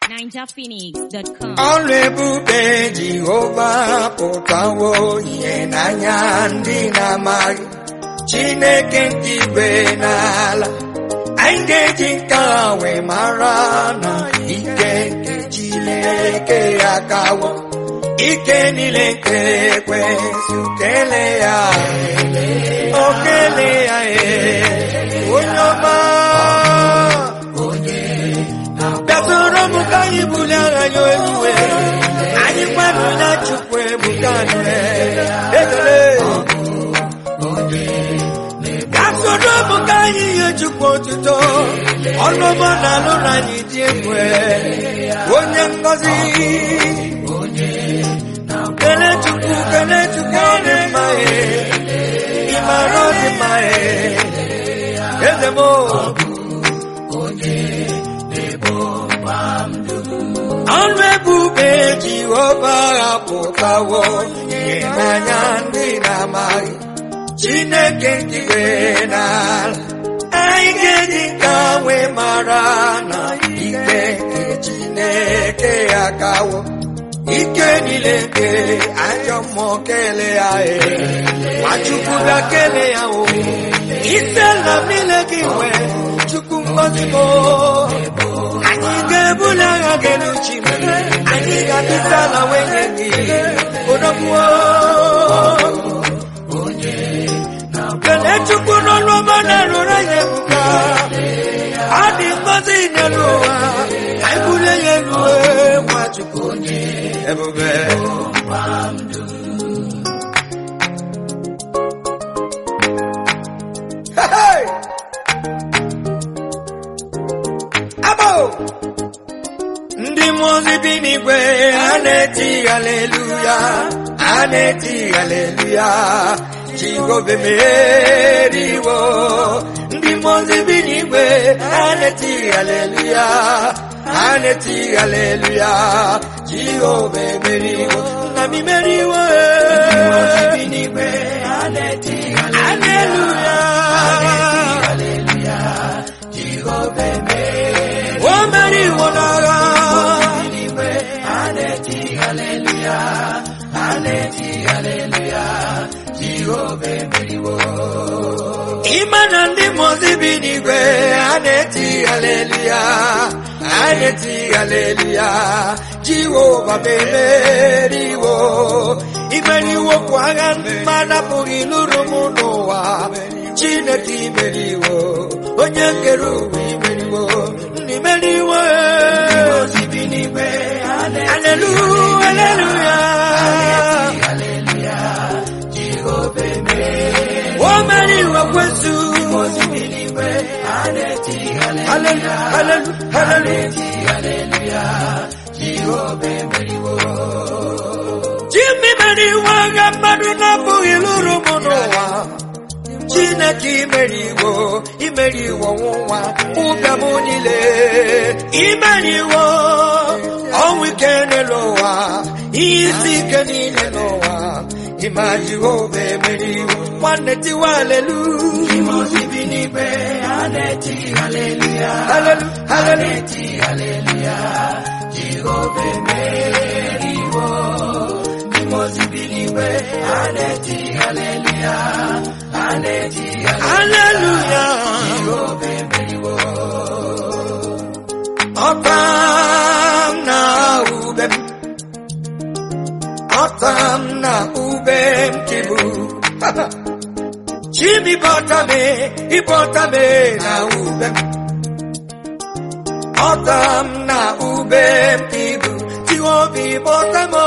ninjaphoenix.com. ọrụ ebube jehova pụtawo ihe n'anya ndị na-amaghị chineke nke igwe n'ala anyị ga-eji nke a wee mara na ike nke chineke ya kawo ike niile nke ekwensu kele ya o kele ya ee onye ọma bịatụrụ m ka anyị bulie agha ya eluwe anyị kwanụ na chukwu ebuka nụ ekele bịatụrụ m ka anyị nye chukwu otuto ọnụọma na alụrụ anyị dị egwu onye ngọzi kele chukwu kele chukwu ọ dị mma ị mara ọ dị mma eze m ọrụ ebube jehova apụtawo ihe n'anya ndị na-amaghị chineke nke igwe n'ala anyị ga-eji nke wee mara na ike nke chineke ya kawo ike niile nke ajọ mmụọ kele ya ee nwachukwu bịa kele ya o ise na niile gị nwee chukwu ngozi m anyị ga-ebuli agha gị n'uchi m anyị ga-adịta ala nwunye gị odogbuo kele chukwu n'ọnụ ọma na-arụrụ anyị ebuka ọ dị ngozi n'elu ụwa anyị bulie ya elu nwa chukwu ebube Hey! Abo! ndị mmụọ ozi bi n'igwe a na-eti haleluya a na-eti haleluya jehova meriwo ndị mmụọ ozi bi n'igwe a na-eti haleluya a na-eti haleluya jehova emeriwo nna m imeriwo haleluya o meriwo n'agha ime na ndị mmụọzi bi n'igwe a na-eti haleluya a na-eti haleluya jehova memeriwo imeriwo kwa agha mmadụ apụghị lụrụ m n'ụwa chineke imeriwo onye kere ụwa imeriwo ndị meriwo haleluya haleluya o meriwo kwesu haleluya haleluya Jimmy meriwo agha mmadụ na-apụghị lụrụ m n'ụwa Chineke imeriwo imeriwo nwa ụbịam niile imeriwo ọnwụ ike n'elu ụwa ihe isi ike niile n'ụwa ịma Jehova emeriwo nwanne tiwa alelu Hallelu, hallelu. Hallelujah. Ọtam na ubem Ọtam na ubem kibu Chimi bọtame ịbọtame na ubem Ọtam na ubem kibu Tiwobi bọtamo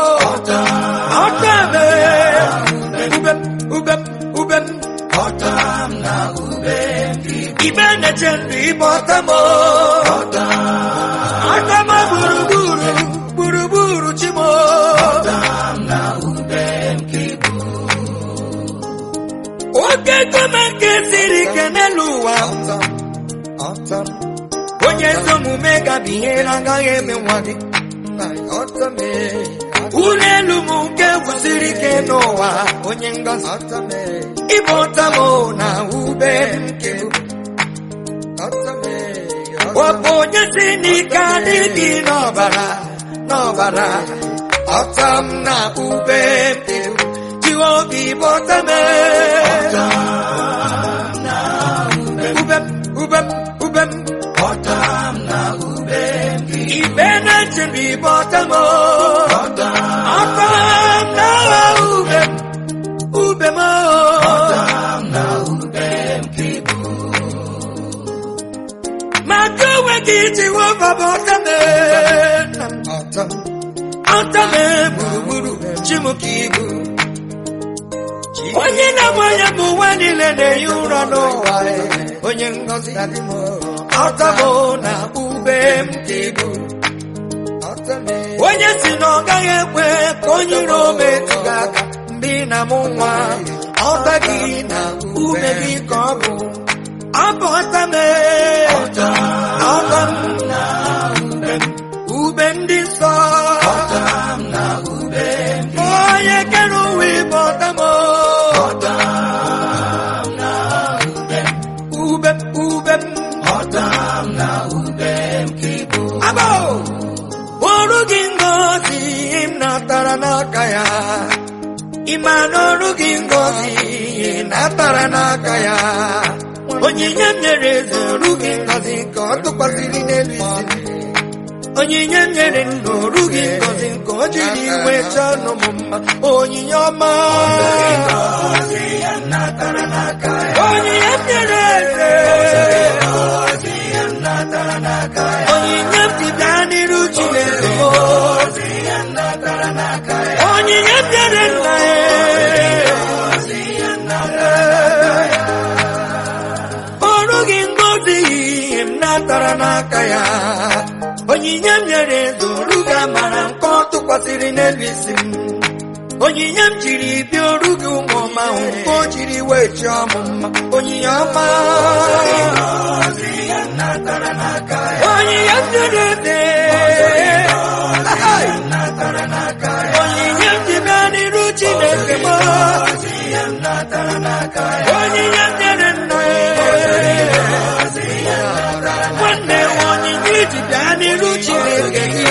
Ọtame Ubem ubem ubem Ibe na-eche ndụ ịbọtamo Ọtamo gburugburu gburugburu chimo oke gome nke siri ike n'elu ụwa onye ezi omume gabi ihe na-agaghị eme nwa gị ụlọ elu m nke gwụsiri ike n'ụwa onye ngọzi ịbụ ọtamo na ube nke ọ bụ onye si n'ike adịghị n'ọbara n'ọbara ọta m na ube m ewu jiwe obi bọta m ube m ube m ube m ibe na nchebi bọta m ọta m na ube m ube m maka onwe gị jiwe baba ọta m na m ọta m ọta m gburugburu chi m ka ibu onye na-agba ya bụ nwa niile na-ehi ụra n'ụwa onye ngọzi ọtabụ na ube m ka ibu onye si na ọ gaghị ekwe ka onye iro metụ gị aka mgbe ị na-amụ nwa ọta gị na ume gị ka ọ bụ ọ bụ ọta m ọta m na ube ndị nsọ onye kere ụwa ịbụ ọta m ube ube m abụ ọrụ gị ngozi m natara n'aka ya ịma na ọrụ gị ngozi natara n'aka ya onyinye m nyere eze ọrụ gị ngozi ka ọ tụkwasịrị n'elu isi onyinye m nyere nna ọrụ gị ngozi ka o jiri iwe chọọ ọnụ m mma onyinye ọma onyinye m nyere eze onyinye m ji bịa n'iru Chineke m onyinye m nyere nna ya ọrụ gị ngozi m natara n'aka ya onyinye m nyere eze ọrụ gị amara nke ọ tụkwasịrị n'elu isi m onyinye m jiri bịa ọrụ gị ụmụ ọma hụ nke o jiri wee chọọ m mma onyinye ọma onyinye m nyere eze onyinye m ji bịa n'iru Chineke m onyinye m nyere nna ya nwanne m onyinye iji bịa n'iru Chineke gị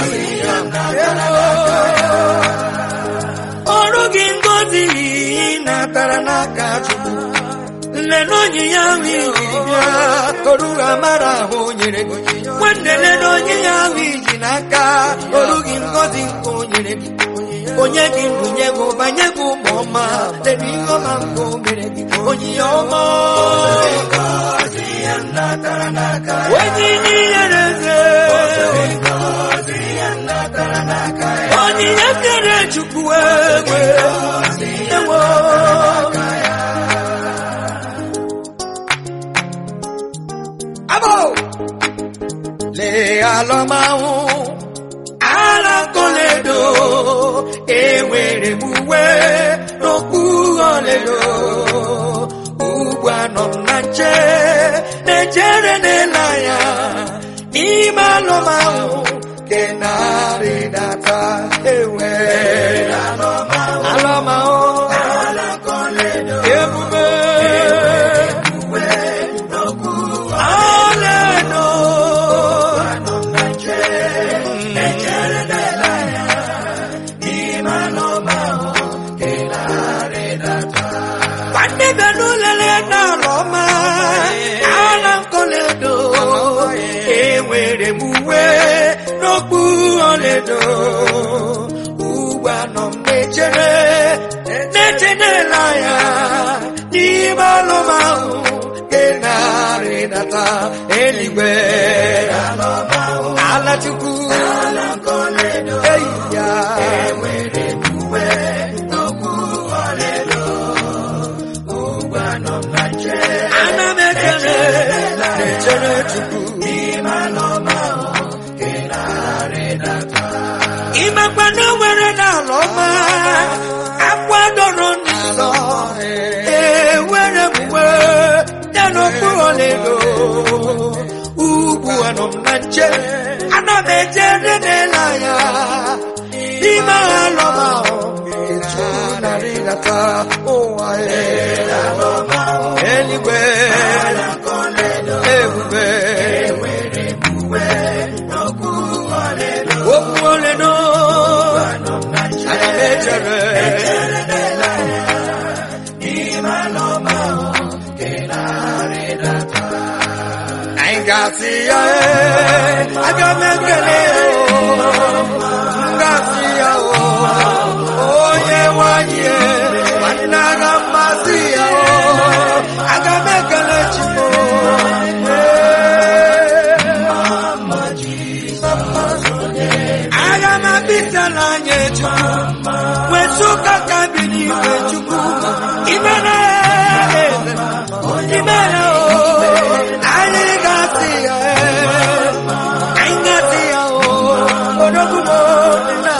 ọrụ gị ngozi natara n'aka Chukwu nne na onyinye ahụ iji bịa oruru amara ahụ nyere gị nwanne nne na onyinye ahụ iji n'aka oru gị ngozi nke o nyere gị onye gị ndụ nye gị ụba nye gị ụmụ ọma lere ihe ọma nke o mere gị onyinye ọma onyinye ihere eze onyinye kere chukwu ewe ewo abo lee alọmahụ ala koledo enwere m uwe n'okpu ọledo ugbu anọ m na nche na-echere n'ele anya n'ime alọmahụ nke na-arịdata ewe alọmahụ ebube ọledo nwanne bịa n'ụlele n'ala ọma ala nkoledo enwere m uwe n'okpu ọledo ugbu anọ m na-echere na-eche n'ele anya n'ime alụmahụ nke na-arịdata eluigwe ala chukwu eyi ya ana m echere na-echere chukwu ịmakwa na o nwere n'ala ọma akwadoro n'ụzọ ewere m uwe ya n'okpuru ọlaedo ugbu anọ m na nche ana m echere n'ele anya n'ime agha alọm ahụ eju narịdata ụwa eluigwe ebube ebere anyị ga-asị ya ee aga m ekele ya oo m ga-asị ya oo onye nwanyị ee nwanne aga mmasị ya oo aga m ekele chimo aga m abịsa n'anya chukwu wezụga ka bi n'igwe chukwu imere eze imere o anyị ga-asị ya ee anyị ga-asị ya o odogwu m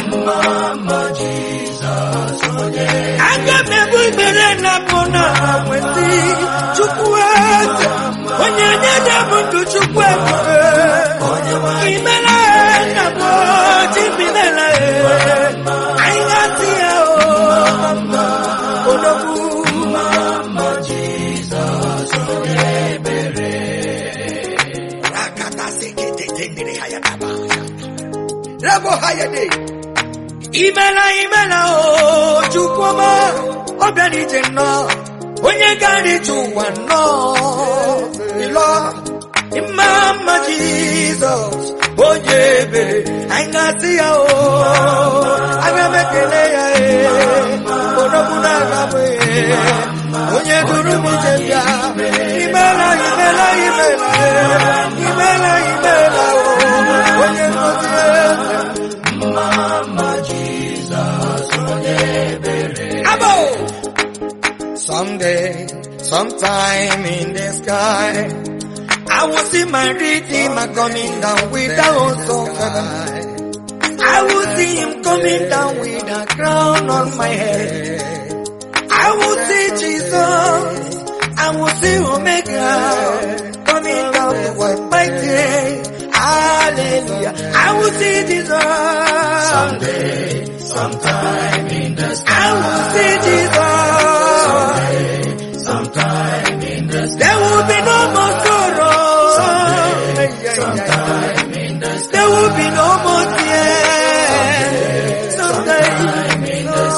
aga m ebu ikpere na mbụ na nwesị chukwu eze onye nye dị m ndụ chukwu ebube imere na mbụ chibimere anyị ga-asị ya o odogwu Rabo hayade. Imela imela o chukwuma obiara ije nnọọ onye gara ije ụwa nnọọ ịlọ mma mma Jizọs onye ebere anyị ga-asị ya o aga m ekele ya ee odogwu na-agabụ ee onye duru m ije bịa imela imela imela imela imela o onye ngozi eze Abo! Someday, sometime in the sky, I will see my redeemer coming down without so I will see him coming down with a crown on my head. I will see Jesus. I will see Omega coming down to wipe my tears. Hallelujah. I will see Jesus. Someday, sometime in the sky. I will see Jesus. sometime in the sky. There will be no more sorrow. sometime in the sky. There will be no more tears. Sometime in the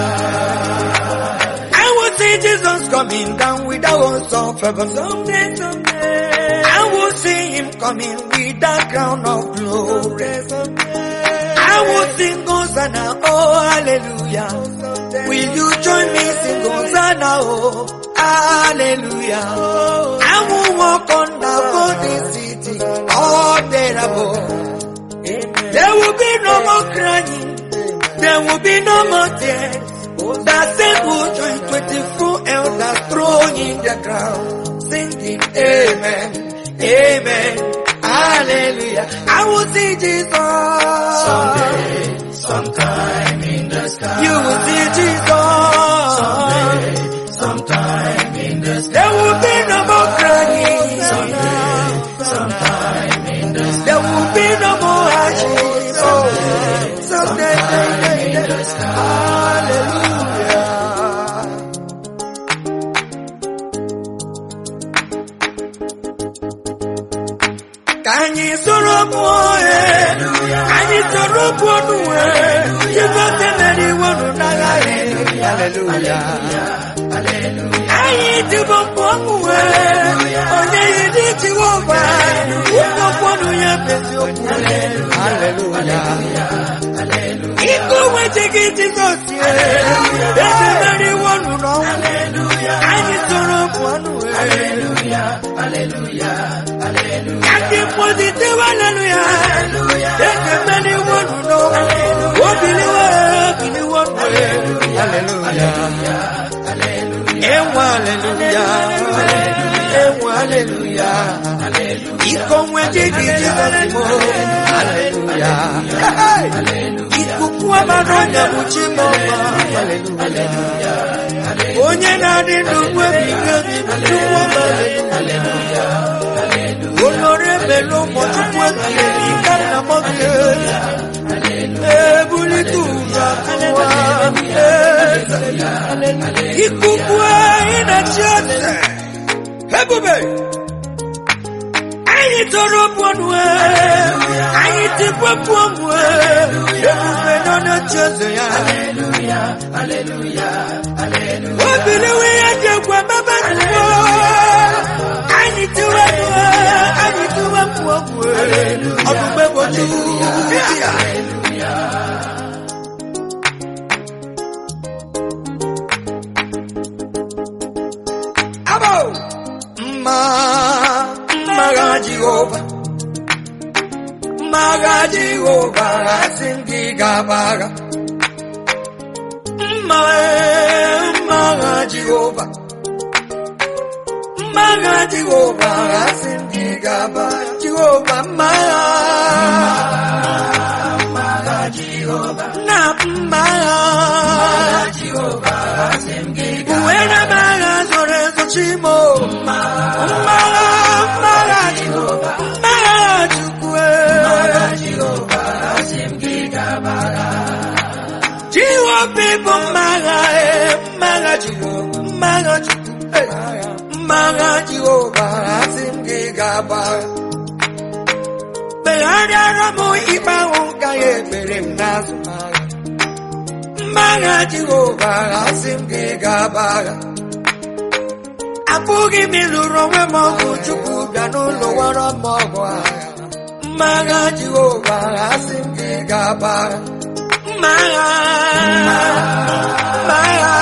sky. I will see Jesus coming down with a horse of heaven. Someday, someday. I will see him coming with a crown of glory. I will sing Hosanna, oh hallelujah. Will you join me sing Hosanna, oh hallelujah. I will walk on the golden city, all there above. There will be no more crying, there will be no more tears. The saints will join 24 elders thrown in the ground, singing amen, amen, hallelujah. I will see Jesus. Someday, sometime in the sky. You will see Jesus. Someday, sometime in the sky. There will be no more crying. Someday, sometime in the sky. There will be no more ashes. Someday, someday, someday in the sky. Hallelujah. Ka anyị soro mụọ ee, ka anyị soro mụọ n'uwe, Jizọs emeriwonu n'agha ee. Hallelujah. Anyị dịbọ mụọ mụwe, onye yiri Jehova, ụmụ mkpọnụ ya bụ eziokwu. Hallelujah. Ike onwe ji gị Jizọs ee, ezi emeriwonu n'ọnwụ. Anyị soro mụọ n'uwe. Kaki positive hallelujah. Eke meni wonu no. Obiliwe kini wonu. Hallelujah. Ewa hallelujah. Ewa hallelujah. Iko mweje kiji mo. Hallelujah. Ikuku amanonya muchimo. Hallelujah. Onye na-adị n'ugwe bigo bigo chukwu hallelujah. Olórí mélòó mọ chukwu ekele n'ike nna m gị. Ebulitu ụzọ akụwa eze. Ikuku anyị na-achị eze. Ebube. Anyị tọrọ pụọnụ anyị tikwe pụọnụ ebube nọ na-achị eze ya. o biliwo ihe dị egwu emebe nnụọ anyị tiwe nnụọ anyị tiwe mmụọ gwuo ọdụgbe boju abo mma mmagha jehova mmagha jehova asị m gị gabagha mma mmagha jehova mmagha jehova asị m gị gaba jehova mmagha na mmagha uwere m agha zoro ezo chimo mmagha mmagha jehova mmagha chukwu jehova bụ mmagha e mmagha jehova mmagha chukwu e, mmagha jehova asị m gị gaba megharịara m ikpe ahụ ka ya ekpere m n'azụ agha mmagha jehova asị m gị gaba agha apụghị m ịlụrụ onwe m ọgụ chukwu bịa n'ụlọ wara m ọgụ agha mmagha jehova asị m gị gaba agha mmagha mmagha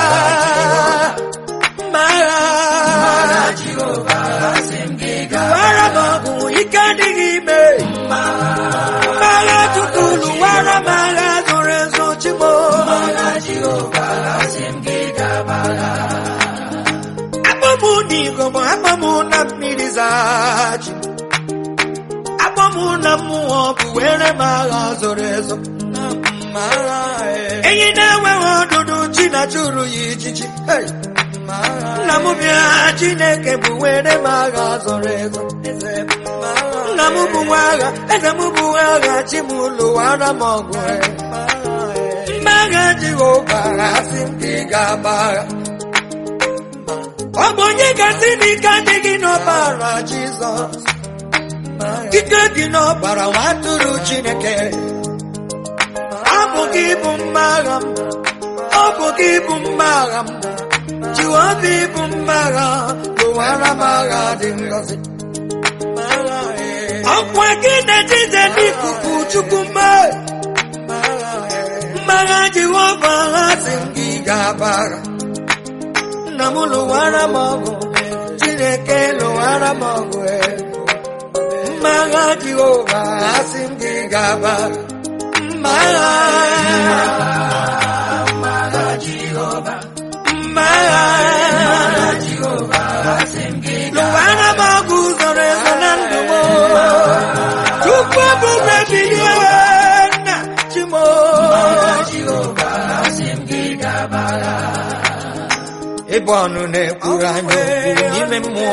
mmagha wara m ọgụ ike adịghị ime mmagha chukwu lụwara m agha zoro ezo chimo akpọmụ n'igbo akpọmụ na mmiri zachi akpọmụ na mmụọ bụ were m agha zoro ezo enyi na-enweghị ọdụdụ chi na chụrụ ya ijiji Hey! nna m bịa chineke bụ were m agha zoro ezo nna m bụ nwa agha eze m bụ nwa agha chi m lụwara m ọgụ mmagha jehova asị m gị ga-agba agha ọ bụ onye gasị n'ike adịghị n'ọbara jizọs ike dị n'ọbara nwa atụrụ chineke ọ bụ gị bụ mma agha m ọ bụ gị bụ mma agha m jehova bụ mma agha lụwara m agha dị ngọzi ọkwa gị na-ejize n'ikuku chukwu mma mmagha jehova ha si m gị ga-aba agha nna m lụwara m ọgụ chineke lụwara m ọgụ mmagha jehova ha si m gị ga-aba agha mmagha mmagha lụwara m ọgụ zoro ezo na ndụ m tupu ebube bilie nna chimo ịbụ ọnụ na-ekwuru anyị okwu n'ime mmụọ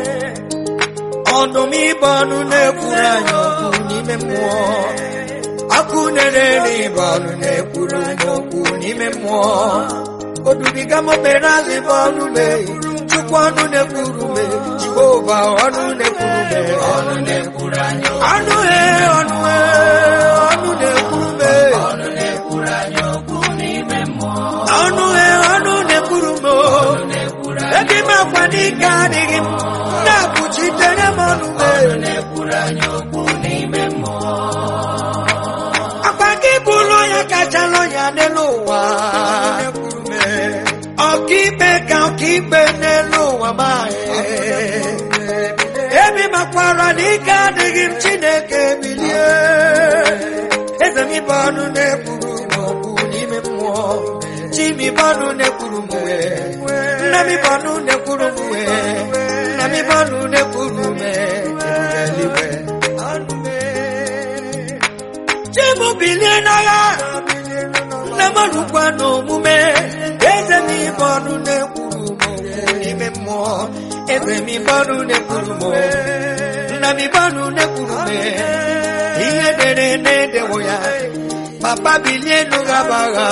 ọdụm ịbụ ọnụ na-ekwuru anyị okwu n'ime mmụọ ọkụ na-ere ịbụ ọnụ na-ekwuru anyị okwu n'ime mmụọ odubiga m mere azụ ịbụ ọnụ mee chukwu ọnụ na-ekwuru me jehova ọnụ na-ekwuru me ọnụ na-ekwuru anyị ọnụ he ọnụ he ọnụ na-ekwuru me ọnụ na-ekwuru anyị okwu n'ime mmụọ ọnụ he ọnụ na-ekwuru me ebe m akwa n'ike adịghị m na-akpuchitere m ọnụ me ọnụ na-ekwuru anyị okwu n'ime mmụọ akwa gị bụrụ onye kachala onye n'elu ụwa ọkaikpe ka ọkaikpe n'elu ụwa ma ebi makwara na ike adịghị m chineke bilie eze m ibe ọnụ na-ekwuru n'okwu n'ime mmụọ chi m ibe ọnụ na-ekwuru m nna m ibe ọnụ na-ekwuru m nna m ibe ọnụ na-ekwuru m eluigwe chi m bilie n'agha nna m ọnụkwa n'omume eze m ibe ọnụ na-ekwuru m n'ime mmụọ eze m ibe ọnụ na-ekwuru m nna m ibe ọnụ na-ekwuru m ihe dere na-edewo ya papa bilie n'ụgha agha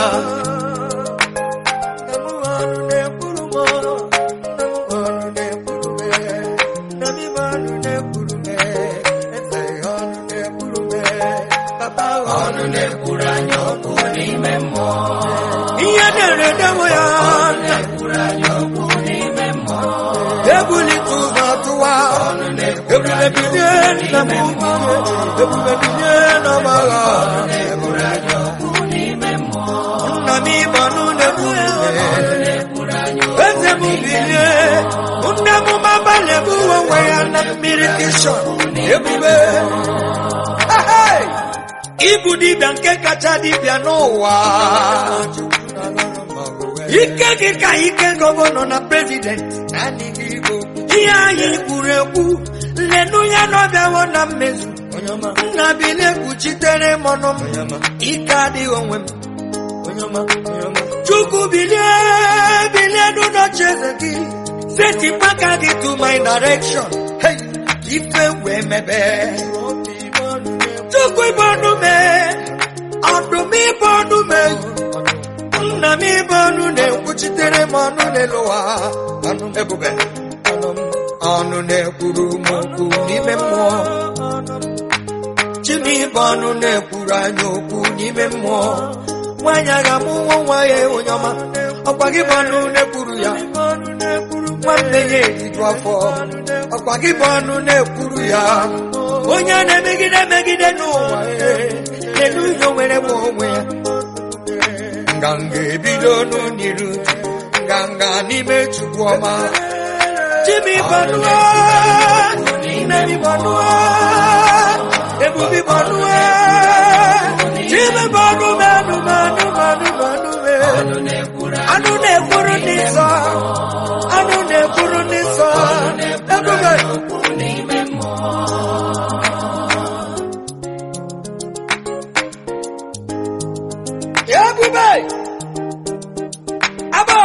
ọnụ na-ekwuru anyị okwu n'ime mmụọ ihe ebube ebube binye n'ọgbagha nna m ịbọnụ na-ebube eze m bilie nne m maba na-ebuwe onwe ya na mmiri kishọn ebube Ahai! ịbụ dibịa nke kacha dibịa n'ụwa ike gị ka ike gọvanọ na prezidenti ihe anyị kwuru ekwu lenu ya n'ọbịawo na mmezu nna bilie kpuchitere m ọnụ m ike adịghị onwe m chukwu bilie bilie n'ụlọchi eze gị setịpụ aka gị to my direction Hey! ife wee mebe chukwu ibe ọnụ mee ọdụm ibe ọnụ mee nna m ibe ọnụ na-ekwuchitere m ọnụ n'elu ụwa ọnụ m ebube ọnụ m ọnụ na-ekwuru m okwu n'ime mmụọ chi m ibe ọnụ na-ekwuru anyị okwu n'ime mmụọ nwaanyị agha mụ nwa nwa ya onye ọma ọkwa gị bụ ọnụ na-ekwuru ya nwanne ya eriju afọ ọkwa gị bụ ọnụ na-ekwuru ya onye na-emegide emegide n'ụwa elu ihe nwere m onwe ya nganga ebido n'uniru nganga n'ime chukwu ọma chimi bọnụọ n'ime mi bọnụọ ebubi bọnụọ chimi bọnụ manụ manụ manụ manụ anụ na-ekwuru ndị nsọ anụ na-ekwuru ndị nsọ ebube ebube abo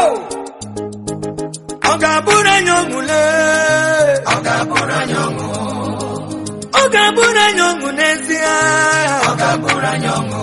ọ ga-abụrụ anyị ọṅụle Ọ ga-abụrụ anyị ọṅụ, ọ ga-abụrụ anyị ọṅụ n'ezie ọ ga-abụrụ anyị ọṅụ,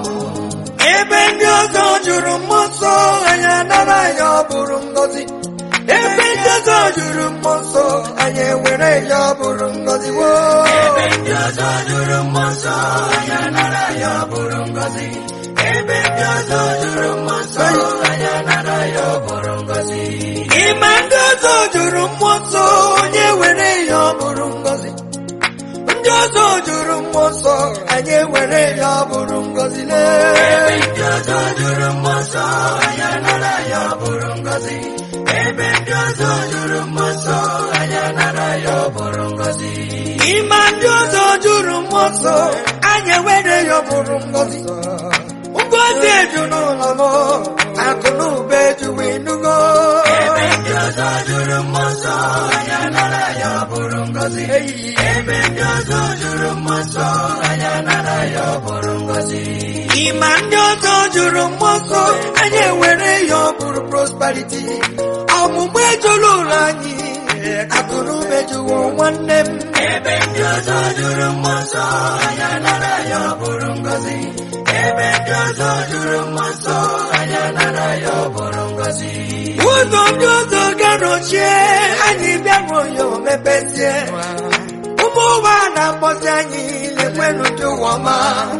ebe ndị ọzọ jụrụ mmụọ nsọ anyị anara ya ọ bụrụ ngọzi ebe ndị ọzọ jụrụ mmụọ nsọ anyị ewere ya ọ bụrụ ngọzi woo ebe ndị ọzọ jụrụ mmụọ nsọ, anyị anara ya ọ bụrụ ngọzi. Ebe ndị ọzọ jụrụ mmụọ nsọ, anyị anara ya ọ bụrụ ngọzi. Ịma ndị ọzọ jụrụ mmụọ nsọ onye were ya ọ bụrụ ngọzi ndị ọzọ jụrụ mmụọ nsọ anyị ewere ya ọ bụrụ ngọzi Ebe lee ndị ọzọ jụrụ mmụọ nsọ, anyị anara ya ọ bụrụ ngọzi. Ebe ndị ọzọ jụrụ mmụọ nsọ, anyị anara ya ọ bụrụ ngọzi. Ịma ndị ọzọ jụrụ mmụọ nsọ anyị ewere ya ọ bụrụ ngọzi ngọzi eju n'ụlọ m akụ na ụba ejuwe enugo Ebe ndị ọzọ jụrụ mmụọ nsọ, anyị anara ya ọ bụrụ ngọzi. Ebe ndị ọzọ jụrụ mmụọ nsọ, anyị anara ya ọ bụrụ ngọzi. Ịma ndị ọzọ jụrụ mmụọ nsọ anyị ewere ya ọ bụrụ prosperity ọmụmụ ejula ụlọ anyị akụ na ụba ejuwo nwanne m Ebe ndị ọzọ jụrụ mmụọ nsọ, anyị anara ya ọ bụrụ ngọzi. Ebe ndị ọzọ jụrụ mmụọ nsọ, anyị anara ya ọ bụrụ ngọzi. ụzọ ndị ọzọ ga-anọchie anyị bịaruo ya o mepezie ụmụ ụwa na-akpọzi anyị lekwenụ ndị ụwa ọma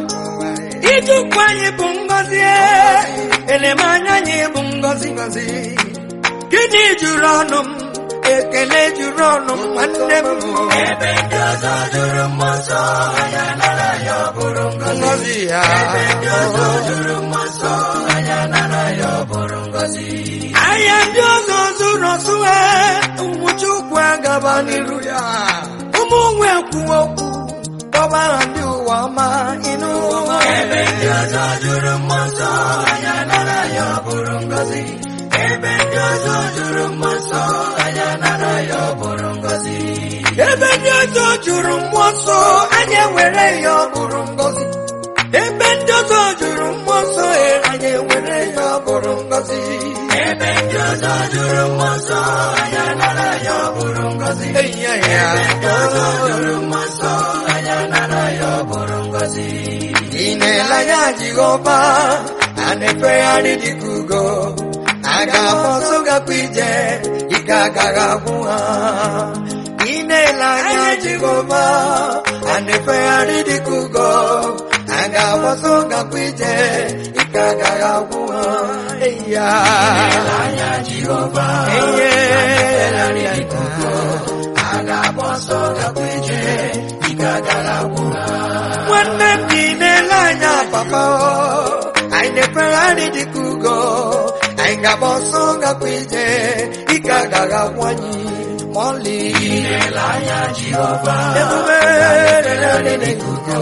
ijukwu anyị bụ ngọzi elemanya anyị bụ ngọzi ngọzi gịnị juru ọnụ m ekele juru ọnụ m nwanne m Ebe ndị ọzọ jụrụ mmụọ nsọ, anyị anara ya ọ bụrụ ngọzi. ngọzi ya Ebe ndị ọzọ jụrụ mmụọ nsọ, anyị anara ya ọ bụrụ ngọzi. ahịa ndị ọzọ zụrụ ọsụ ha ụmụ chukwu agaba n'iru ya ụmụ nwe kwuo okwu kpọba ha ndị ụwa ọma ịnụ Ebe ndị ọzọ jụrụ mmụọ nsọ, anyị anara ya ọ bụrụ ngọzi. Ebe ndị ọzọ jụrụ mmụọ nsọ, anyị anara ya ọ bụrụ ngọzi. ebe ndị ọzọ jụrụ mmụọ nsọ anyị ewere ya ọ bụrụ ngọzi ebe ndị ọzọ jụrụ mmụọ nsọ e, anyị ewere ya ọ bụrụ ngọzi Ebe ndị ọzọ jụrụ mmụọ nsọ, anyị anara ya ọ bụrụ ngọzi. Eyi ya ya. Ndị ọzọ jụrụ mmụọ nsọ, anyị anara ya ọ bụrụ ngọzi. ị na-ele anya jehova a na-efegharị dịka ugo a ga-agba ọsọ gakwa ije ike agaghị agwụ ha ị na-ele anya jehova a na-efegharị dịka ugo a ga-agba ọsọ gakwa ije ike agaghị agwụ ha eyi ya Anya Jehova, Eyi Elarị dịka ugo, a ga-agba ọsọ gakwa ije, ike nwanne m dị n'ele anya papa anyị na-ekwere anyị dịka ugo anyị ga-agba ọsọ gakwa ije ike agaghị agwụ anyị ma ọlị ebube lele anyị dịka ugo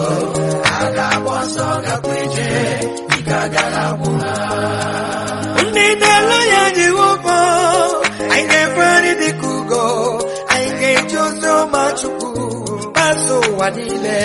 ndị na-ele ya jehova anyị na-ekwe anyị dịka ugo anyị ga-eji ozi ọma chukwu gbasa ụwa niile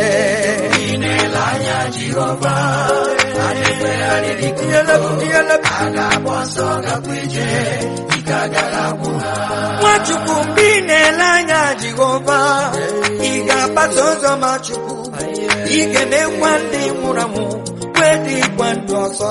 nwachukwu mgbe ị na-ele anya jehova ị ga-agbasa ozi ọma chukwu ị ga-emekwa ndị nwụrụ anwụ wee dịkwa ndụ ọzọ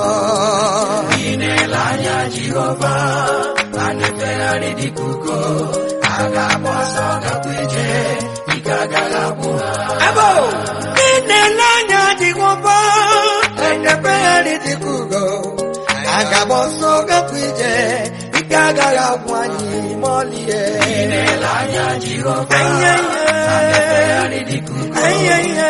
Abo, ị na-ele anya jehova na-ekpegharị dịka ugo a ga-agba ọsọ gakwa ije ike agaghị agwụ anyị ma ọlịe Anya ihe. Anya ihe.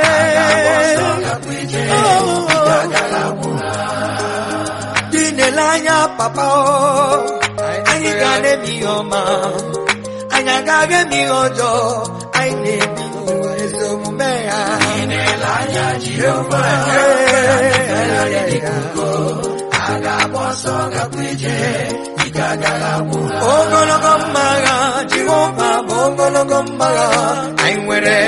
dị na-ele anya papa o anyị ga na-eme ihe ọma anyị agaghị eme ihe ọjọọ anyị na-ebi n'ụwa ezi omume ya ogologo mmagha jehova bụ ogologo mmagha anyị nwere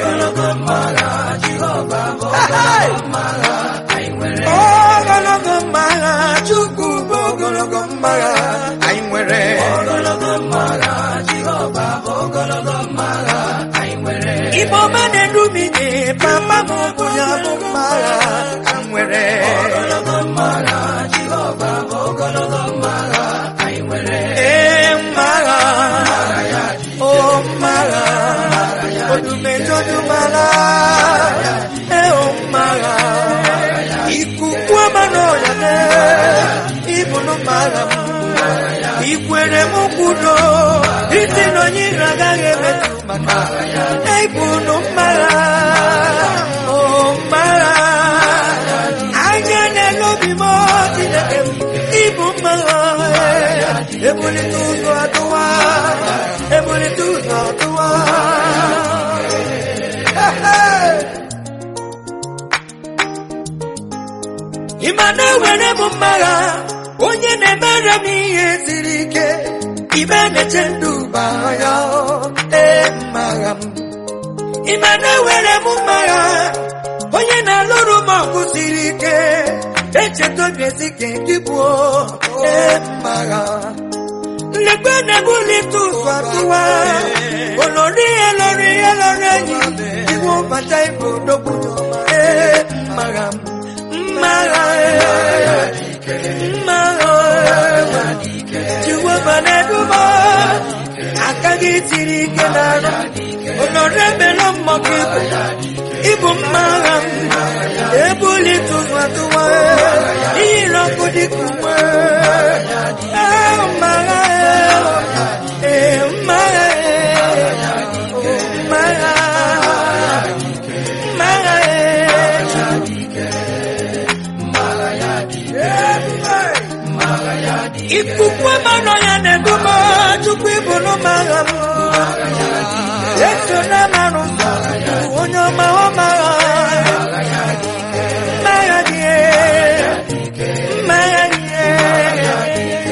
ogologo mmagha chukwu bụ ogologo mmagha anyị nwere igbo ọma na-edumije papa m bụ ya bụ mmagha anyị nwere ee mmagha o mmagha odumejodumala ee o mmagha ikuku ọma n'ọya ibunu mmagha m ikwere m kwudo isi na onye iro agaghị emetụ maka ibunu mmagha o mmagha anya n'elu obi m Chineke m ibu mmagha ebulite ụzọ atụwa ebulite ụzọ atụwa ịma na-ewere m mmagha onye na-emere m ihe siri ike ibe na-eche ndụ ya ee mmagha m ịma na-ewere m mmagha onye na-alụrụ m ọgụ siri ike echeta obi esi ka gị gbuo ee mmagha nlekwe na-ebulite ụzọ atụwa olori elori elori enyi iwu bata ibu odogwu ee mmagha m mmagha mmagha Jehova na-eduba aka gị tiri ike n'ara olori emela mmọkụ ibu ịbụ mmagha m ebulite ụzọ atụwa iyiri ọkụ dịka uwe ee mmagha ee mmagha ee mmagha mmagha ee ikuku mmanụ ya na-eduba chukwu ịbụrụ mmagha m eso na mmanụ onye ọma ọmagha mmagha dị mmagha dị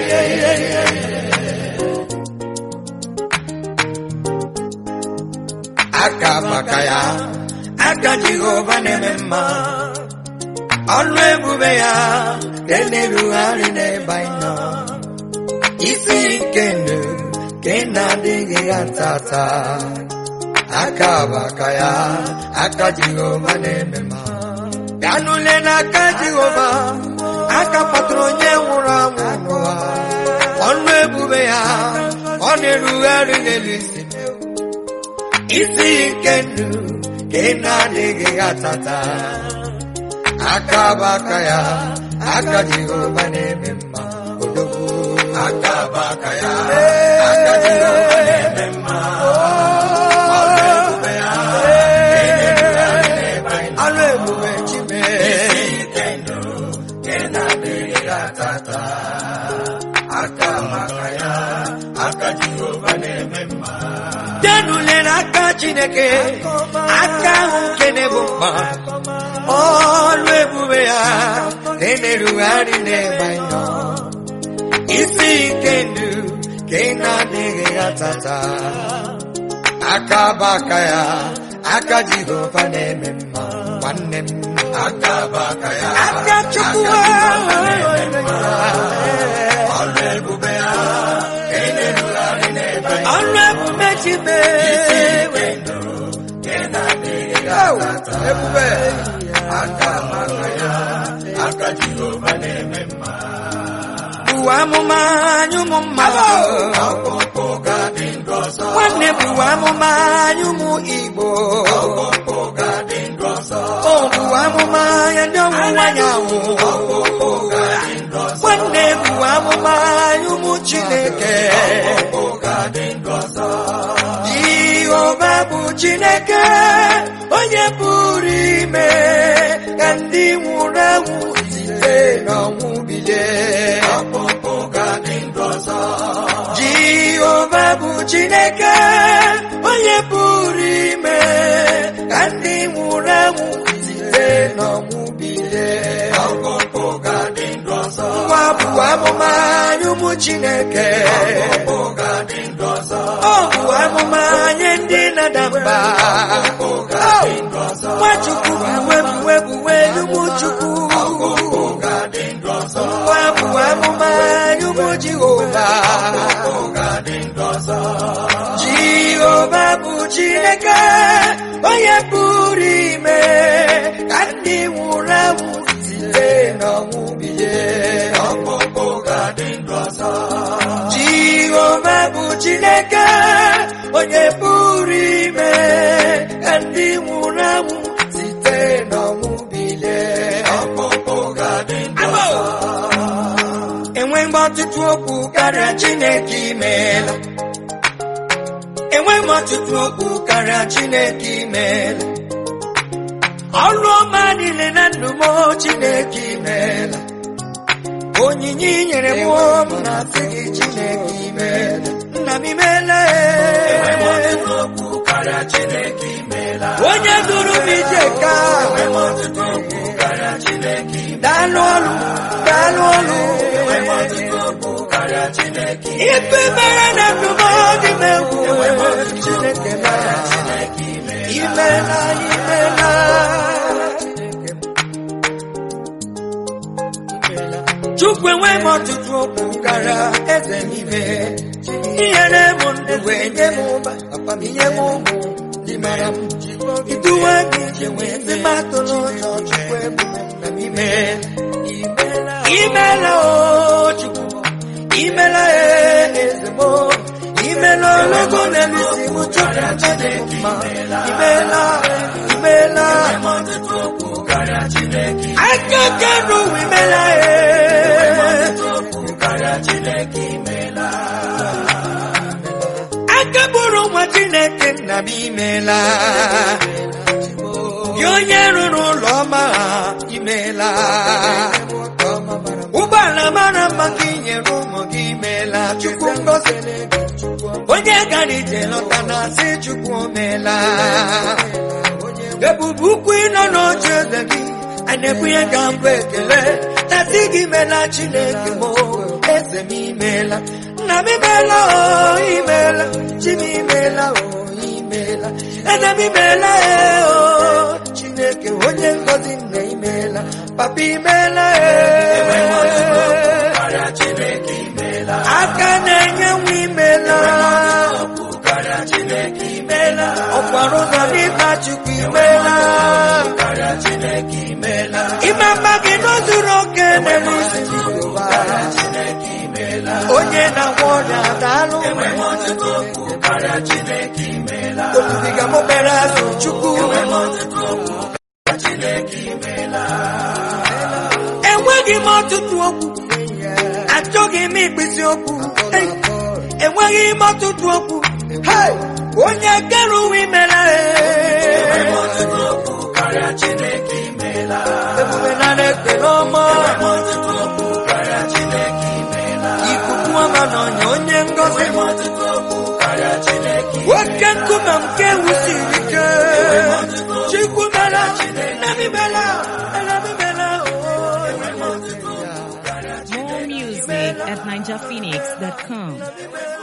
aka maka ya aka jehova na-eme mma ọnụ ebube ya ga-elerugharị n'ebe anyị nọ isi nke ndụ ka ị na-adịghị ya tata aka bụ aka ya aka jehova na-eme mma gaa n'ule n'aka jehova aka kpọtụrụ onye nwụrụ anwụ n'ụwa ọnụ ebube ya ọ na-erugharị n'elu isi isi nke ndụ ka ị na-adịghị ya tata aka bụ aka ya aka jehova na-eme mma odogwu aka bụ aka ya aka jehova na-eme mma ọrụ ebube ya ebube chime ike ndụ nke na-adịghị atata aka maka ya aka Jehova na-eme mma denulere aka chineke aka ahụ nke na-ebu mma ọrụ ebube ya na-emerugharị n'ebe anyị nọ isi ike ndụ ka ị na-adịghị atata aka bụ aka ya aka jehova na-eme mma nwanne m aka bụ aka ya aka chukwu ọrụ ebube ya ka ị na-erugharị n'ebe anyị ọrụ ebube chime ike ndụ nke na-adịghị atata ebube aka maka ya aka Jehova na-eme mma buwa amụma anyị ụmụ mmadụ ọkpụkpụ ga-adị ndụ ọzọ nwanne buwa amụma anyị ụmụ igbo ọkpụkpụ ga-adị ndụ ọzọ o buwa amụma ya ndị ọwụwa anyanwụ ọkpụkpụ ga-adị ndụ ọzọ nwanne buwa amụma anyị ụmụ chineke ọkpụkpụ ga-adị ndụ ọzọ jehova bụ chineke onye pụrụ ime ka ndị nwụrụ anwụ site n'ọnwụ bilie ọkpụkpụ ga-adị ndụ ọzọ jehova bụ chineke onye pụrụ ime ka ndị nwụrụ anwụ site n'ọnwụ bilie ọkpụkpụ ga-adị ndụ ọzọ nwa bụ amụma anyị ụmụ chineke ọkpụkpụ ga-adị ndụ ọzọ ọ bụ amụma nye ndị na-ada mba ọkpụkpụ ga-adị ndụ ọzọ nwachukwu buwe buwe buwe ụmụ chukwu ọkpụkpụ ga-adị ndụ ọzọ nwa bụ amụma anyị ụmụ jehova ọkpụkpụ ga-adị ndụ ọzọ jehova bụ chineke onye pụrụ ime ka ndị nwụrụ anwụ site n'ọnwụ bilie ọkpụkpụ ga-adị ndụ ọzọ jehova bụ chineke onye pụrụ ime ka ndị nwụrụ anwụ site n'ọnwụ bilie ọkpụkpụ ga-adị ndụ ọzọ enweghị m ọtụtụ okwu karịa chineke imeela enweghị m ọtụtụ okwu karịa chineke imeela ọrụ ọma niile na ndụ m chineke imeela onyinye i nyere m m na-asị gị chineke imeela nna m imeela ọtụtụ okwu karịa Chineke imeela onye duru m ije ka ọtụtụ okwu karịa Chineke imeela daalụ ọrụ daalụ ọrụ ọtụtụ okwu karịa Chineke ife mere na ndụ m dị m egwu chineke mara Chineke imeela imela imela chukwu enweghị m ọtụtụ okwu gara eze n'ime inyere m ndụ wee nye m ụba papa m inye m ụmụ ndị mara m iduwe m ije wee ndị m atụrụ ụjọ chukwu ebume na m imela imela o chukwu imela e eze m imela ologo n'elu isi m chukwu chineke mma imela imela ọtụtụ okwu karịa Chineke aka kenu imela e ọtụtụ okwu karịa Chineke imeela aka bụrụ nwa chineke nna m imela gị onye rụrụ ụlọ ọma ha imela ụgbọala mara mma ka ị nyere ụmụ gị imela chukwu ngozi onye gara ije lọta na asị chukwu omela ebube ukwu ịnọ n'oche eze gị a na-ebunye ka mbụ ekele na sị gị imela chineke m eze m imela nna m imela o imela chi m imela o imela eze m imela e o chineke onye ngozi nna imela papa imela e karịa Chineke imeela aka na-enye nwa imela okwu karịa Chineke imela ọkwara ụzọ n'ịba chukwu imela karịa Chineke imeela ime mma gị n'ozuru oke n'elu isi ụwa Chineke imeela onye na-agwọ ọrịa daalụ ọtụtụ okwu karịa Chineke imeela obibiga m obere azụ chukwu ọtụtụ okwu karịa Chineke imeela enweghị m ọtụtụ okwu achọghị m ikpịsị okwu Ei, enweghị m ọtụtụ okwu Hei, onye kere uwe imela ọtụtụ okwu karịa Chineke imeela ekele ọma enwe ọtụtụ okwu karịa Chineke imeela ikuku ọma na ọnya onye ngọzi enwe ọtụtụ okwu karịa Chineke nwoke nkume nke wusiri ike chukwu mela nnabi mela nnabi mela More music at NinjaPhoenix.com.